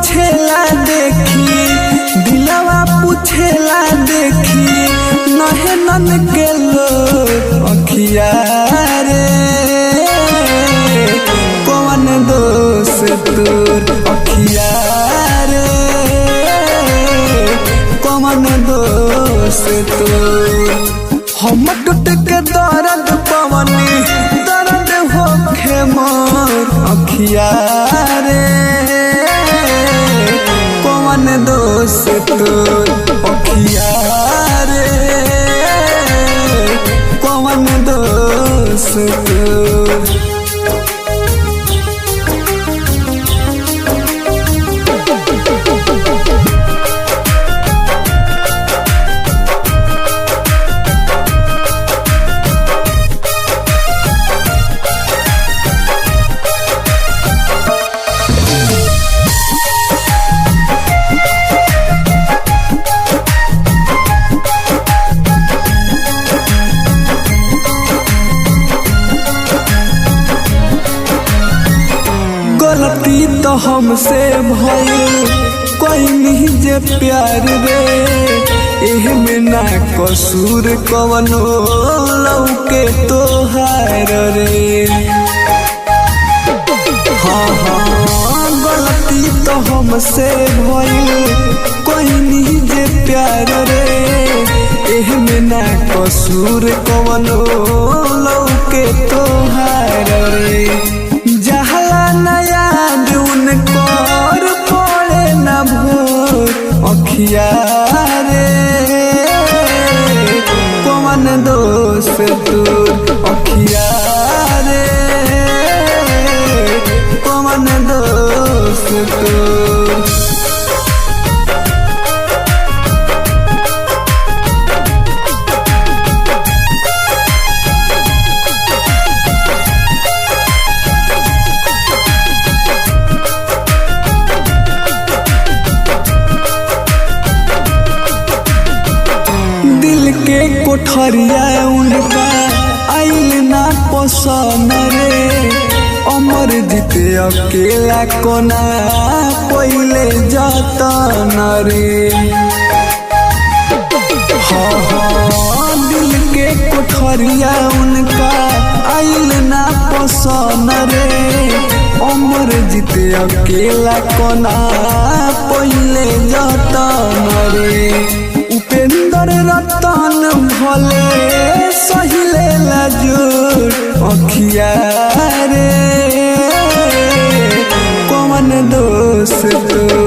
पूछेला देखी दिलवा पूछेला देखी नहे नन के लो अखिया रे कौन दोष तोर अखिया रे कौन दोष तोर हम टूट के दर्द पवनी दर्द होखे मोर अखिया रे कौन दोष तोर अखिया रे कौन दोष तोर गलती तो हमसे भइल कोई नहीं जे प्यार रे एह में ना कसूर कवनो लौके तोहार रे हाँ हाँ गलती तो हमसे भइल कोई नहीं जे प्यार रे एह में ना कसूर कवनो लौके तोहार रे जहला न याद उनकर पड़े न भोर अखिया रे कौन दोष तोर अखिया रे कौन दोष तोर दिल के कोठरिया उनका आइल ना पसंद रे अमर जीते अकेला कोना पहिले जतन रे हाँ हाँ दिल के कोठरिया उनका आइल ना पसंद रे अमर जीते अकेला कोना पहिले जतन रे उपेंद्र रतन भले सहिले लाजूर अखिया रे कौन दोष तोर